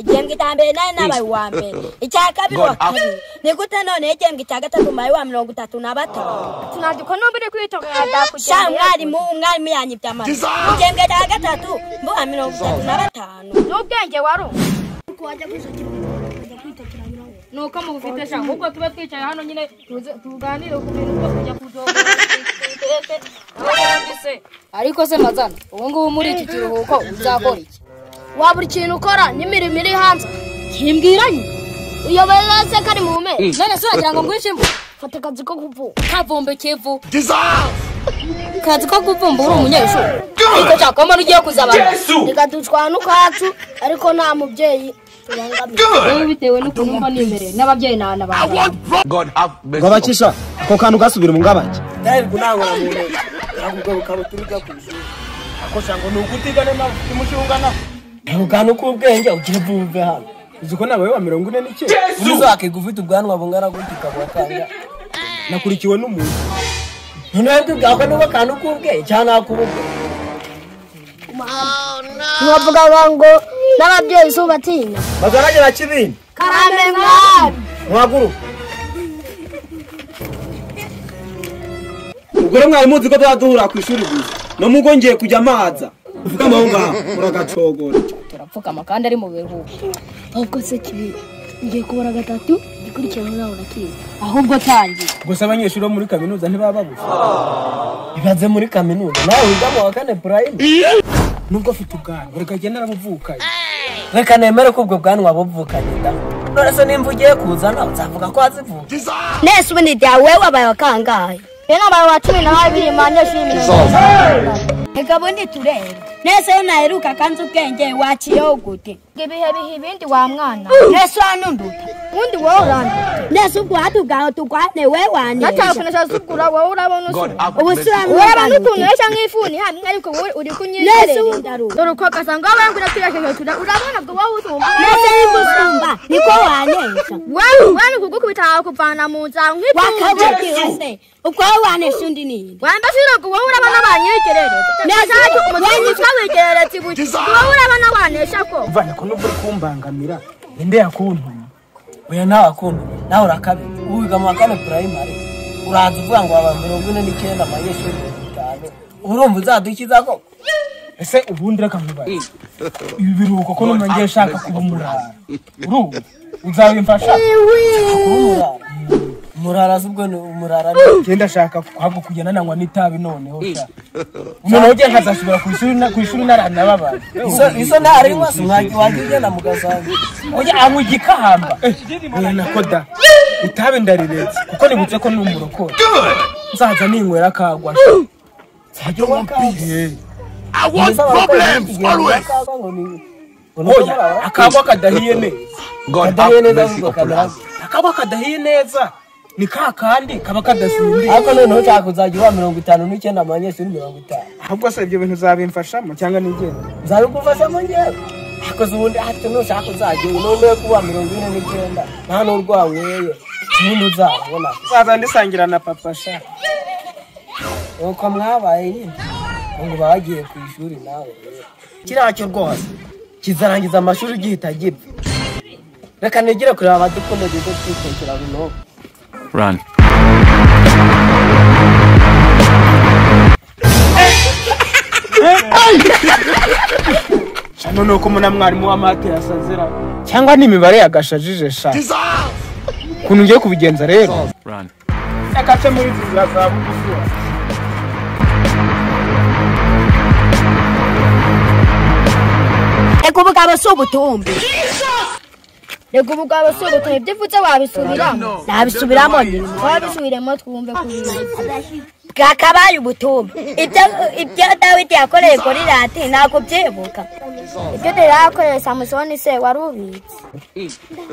igihembwe cya mbere nari nabaye uwa mbere icya kabiri wa kabiri ni gute none igihembwe cya gatatu mbaye uwa mirongo itatu na batanu tunandika nubwo uri kwitonda sha mwarimu umwarimu yanyibye amata igihembwe cya gatatu mbuha mirongo itatu na batanu n'ubwenge wari ni uko mubufite sha ahubwo tuba twicaye hano nyine tuze- tuganire ku bintu byo kujya kudogora ariko se mazana ubu ngubu muri iki kiruhuko uzakora iki wabura ikintu ukora n'imirimo iri hanze ntimbwiranye uyoboye wese ko ari mu mpera none se uragira ngo ngwishe imbu fata akazi ko kuvuga kavumbe kevu kazi ko kuvumba uri umunyeshuri ariko cyakoma n'ugiye kuzabana reka dutwara n'ukwacu ariko nta mubyeyi tubangamiye rero bitewe n'ukuntu mba nimereye n'ababyeyi n'abana banjye God have mercy. ngo abakisha ako kantu gasubira mu ngabake ntabwo ntabona mu ntoki ntabwo uturuka ku ishuri ako shango ni ukutigana nawe ufite umushinga nawe ntabwo kantu k'ubwenge ugiye kuvuga hano uzi ko nawe wa mirongo ine n'icyenda uzakiga ufite ubwanwa bungana gutya ukabura kanya nakurikiwe n'umuntu noneho bwibwira ko niba kantu k'ubwenge cyangwa nak'ubugwe ntibavuga ngo n'ababyeyi si ubatinya bagaragara kibindi karame mwami muhaguruke ubwo rero mwari muzi ko tuba duhura ku ishuri gusa no mugo ngiye kujya amaza uvuga amaho ngaho muragacogora turapfukama kandi ari mu biruhuko ahubwo se kibi ngiye kubara gatatu ikurikirana nawe urakiga ahubwo tangira gusa abanyeshuri bo muri kaminuza ntibaba babuze ibaze muri kaminuza nawe wiga mu wa kane purayime nubwo afite ubwanwa reka agende arabuvukaye reka nemere ko ubwo bwanwa buvukanye da none se nimba ugiye kuzana uzavuga ko wazivuga nese ubundi byawe wabaye wakangaye rero abantu wa cumi na babiri manyeshuri mirongo reka bundi turebe nese iyo naheruka kanzi ubwenge waciyeho gute ibihe biha ibindi wa mwana nese wanunduta ubundi wowe urandura nese ubwo watugaho tugwane we natanga wanesha kunesha zugura wowe urabona God usu have ubu mercy. urabona siramwibana ukuntu nesha nk'ifuni hamwe ariko wowe uri nese kunyizerera wundaruka dore uko gasanga wowe ngo uratwirekeje tura urabona ngo wowe uzumva nese yigusumba niko wanesha wowe wowe ni kugukubita wakuvana mu nzara nk'itungo wakabugiwe se ubwo wowe wanesha undi ninde wamba shira ngo wowe urabona abanyegerere nashaka umutungo twabegerere tibuti wowe urabona wanesha ko mvana ko nubwo uri kumbangamira ninde yakuntumye oya ntawe akuntumye nawe urakabije ubu wiga mu wa kane purayimari uraza uvuga ngo waba mirongo ine n'icyenda amanyeshuri mirongo itanu urumva uzadukiza koko ese ubundi reka nkubaye ibi biruhuko ko none ngiye ushaka kuba umurara urumva uzabimfasha umurara umurara si ubwo ni umurara ni genda ashaka kuhabwo kugenda nanywa n'itabi noneho sha umuntu ugiye nkazasubira ku ishuri na- ku ishuri narana babaye iso- iso ntarinywa si mwagiye wajya ugenda mugasanga oya anywa igikahamba oya nako da itabi ndariretse kuko nibutse ko ni umurokore nzaza ninywera akagwa nzajya unywa mbihe I want problems always. oya akagwa kadahiye ne God Kadahiye have neza mercy ahubwo upon us. kadahiye. akagwa kadahiye neza ni ka kandi kaba kadasindiye ariko noneho ushaka kuzajya uba mirongo itanu n'icyenda amanyeshuri mirongo itanu ahubwo se ibyo bintu uzabimfashamo cyangwa nigenda nzabigufashamo njyewe akoze ubundi hato nushaka uzajya ubu noneho kuba mirongo ine n'icyenda nta n'urwa weye ubundi uzabona nzaza ndisangira na papa sha nuko mwabaye nyine ngo uba wagiye ku ishuri nawe kiriya cyo rwose kizarangiza amashuri gihita gipfa reka nigire kureba abadukunda duto twitekera binubu Run. none uko mbona mwarimu w'amate yasazira cyangwa ni imibare yagashajije sha ukuntu ugiye kubigenza rero Run. akace muri izi nzira za bugufiya reka ubu bwaba si ubutumbi reka ubu bwaba si ubutumwa ibyo uvuze wabisubiramo nabisubiramo ni wabisubiremo twumve ku bintu bwakabaye ubutumbi ibyo ibyo dawidi yakoreye goliyati ntabwo byibuka ibyo dore yakoreye samusoni se wari ubitse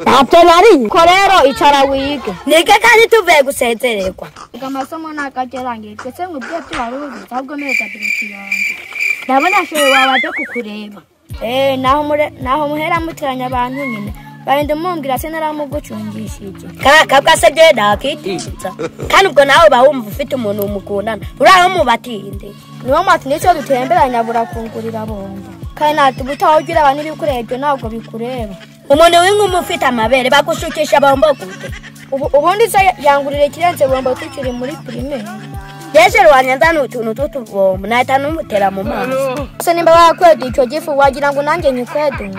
ntabyo nari ko rero icara wige nige kandi tuvuye gusezererwa reka amasomo ntabwo ajya arangiye twese ngo ibyo byo wari ubitse ahubwo mwereka turakiranga ndabona shuri wabajya kukureba eee naho mure- naho muhera muteranya abantu nyine barinda mumbwira se naramugucungisha iki kaka bwasabye nakitiza kandi ubwo nawe uba wumva ufite umuntu mukundana uraho mubatinde niwo mwati ndetse iyo dutemberanya burakungurira bombo kandi ntabwo utaha ugira abantu ibikurebye ntabwo bikureba umuntu w'inkumi ufite amabere bagushukisha bambagute ubu ubundi se yangurira ikirenze bombo tukiri muri pirimeri yejeru wanjye nzana utuntu tw'utubombo nahita numutera mu maso ese nimba wakweda icyo gifu wagira ngo nanjye nyikwede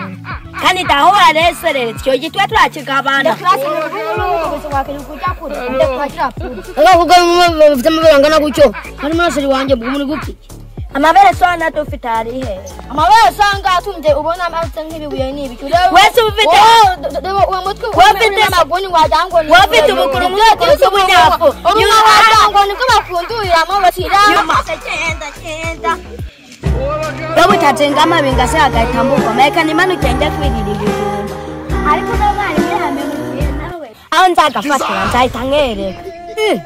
kandi ndahura reseretse icyo gitwe turakigabana abavuga bamwe bafite amabere angana gutyo harimo na seri wanjye bwo muri guki amabere sona dufite harihe amabara usanga atumbye ubona ameze nk'ibibuye n'ibiki wese uba ufite uwo mutwe Wowe ufite- amaguni wagira ngo ni wowe ufite ubukuru mwoko usa ubunyafu nyuma wagira ngo nibwo bafunduriramo bashyira nyuma cyenda cyenda iyo butacenga amabinga se hagahita mbugoma reka nimanuke njya kwirira ibijumba ariko n'abarimu yamenyukiye nawe aho nzagafatira nzahita nkereka Eh,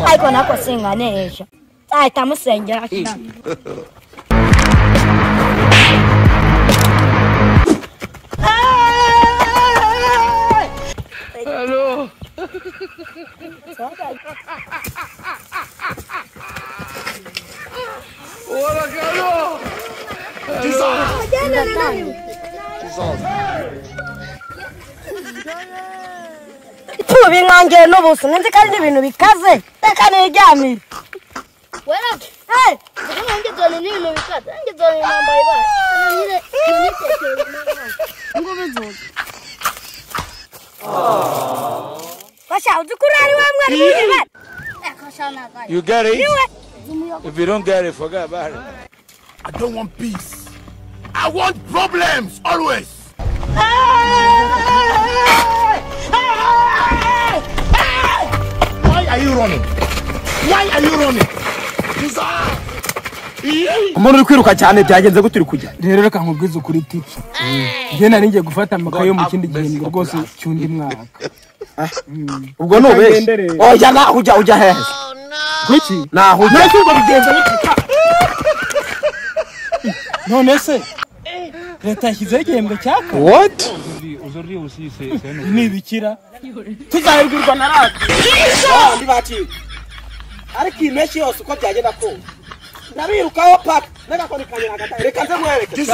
ariko nako singanesha nzahita musengera cyane tuba inkangiye n'ubuso nzi kandi ibintu bikaze reka niryamire basha uzi ko urari wa mwari w'ibibara You get it? If you don't get it, forget about it. I don't want peace. I want problems always. Why are you running? Why are you running? umuntu uri kwiruka cyane byagenze gute uri kujya rero reka nkubwize ukuri tiki njye nari ngiye gufata amakaye yo mu kindi gihembwe rwose cy'undi mwaka ubwo ni ubeshya Kagendere. ujya naho ujya ujya hehe kuki naho ujya nasi ngo bigenza bite none se leta yashyizeho igihembwe cya kane what ni ibikira tuzabibwirwa na radiyo bandi bacika ariko iyi mpeshyi yose uko byagenda kose ndabirukaho paka reka ko nikanyura hagati aho. reka nze nkwereke